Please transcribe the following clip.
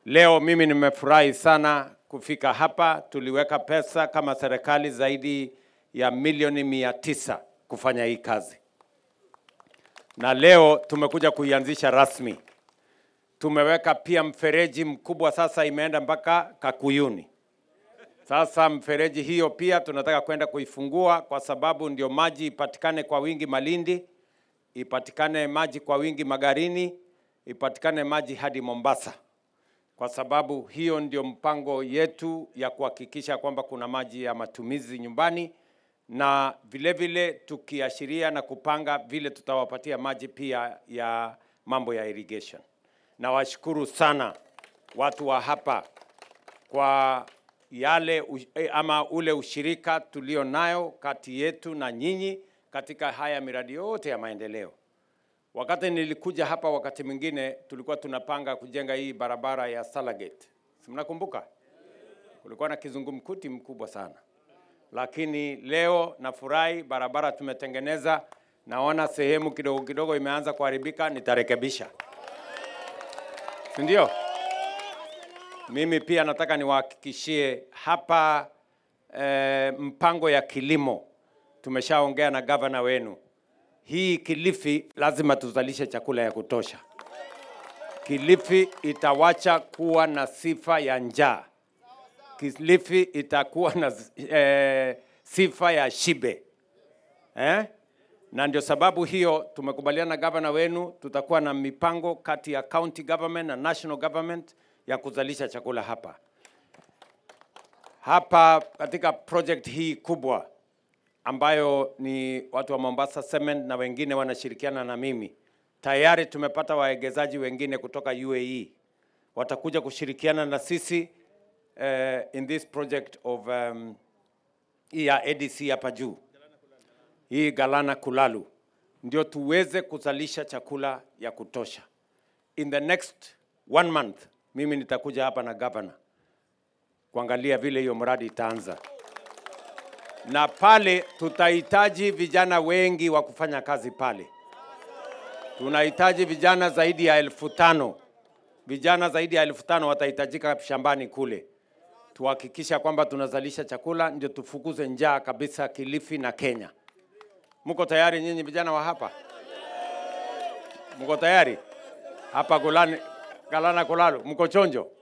Leo mimi nimefurahi sana kufika hapa. Tuliweka pesa kama serikali zaidi ya milioni mia tisa kufanya hii kazi, na leo tumekuja kuianzisha rasmi. Tumeweka pia mfereji mkubwa, sasa imeenda mpaka Kakuyuni. Sasa mfereji hiyo pia tunataka kwenda kuifungua kwa sababu ndio maji ipatikane kwa wingi Malindi, ipatikane maji kwa wingi Magarini, ipatikane maji hadi Mombasa, kwa sababu hiyo ndio mpango yetu ya kuhakikisha kwamba kuna maji ya matumizi nyumbani, na vile vile tukiashiria na kupanga vile tutawapatia maji pia ya mambo ya irrigation. Nawashukuru sana watu wa hapa kwa yale u- eh, ama ule ushirika tulio nayo kati yetu na nyinyi katika haya miradi yote ya maendeleo. Wakati nilikuja hapa, wakati mwingine tulikuwa tunapanga kujenga hii barabara ya Salagate, si mnakumbuka? Kulikuwa na kizungumkuti mkubwa sana, lakini leo nafurahi barabara tumetengeneza. Naona sehemu kidogo kidogo imeanza kuharibika, nitarekebisha, si ndio? Mimi pia nataka niwahakikishie hapa eh, mpango ya kilimo tumeshaongea na gavana wenu. Hii Kilifi lazima tuzalishe chakula ya kutosha. Kilifi itawacha kuwa na sifa ya njaa. Kilifi itakuwa na eh, sifa ya shibe eh? Na ndio sababu hiyo tumekubaliana na gavana wenu, tutakuwa na mipango kati ya county government na national government ya kuzalisha chakula hapa hapa katika project hii kubwa ambayo ni watu wa Mombasa Cement na wengine wanashirikiana na mimi. Tayari tumepata waegezaji wengine kutoka UAE watakuja kushirikiana na sisi uh, in this project of um, hii ya ADC hapa juu hii Galana Kulalu, ndio tuweze kuzalisha chakula ya kutosha. In the next one month mimi nitakuja hapa na governor kuangalia vile hiyo mradi itaanza, na pale tutahitaji vijana wengi wa kufanya kazi pale. Tunahitaji vijana zaidi ya elfu tano vijana zaidi ya elfu tano watahitajika shambani kule, tuhakikisha kwamba tunazalisha chakula, ndio tufukuze njaa kabisa Kilifi na Kenya. Mko tayari nyinyi vijana wa hapa? Mko tayari hapa Golani, Galana Kulalu? Mko chonjo?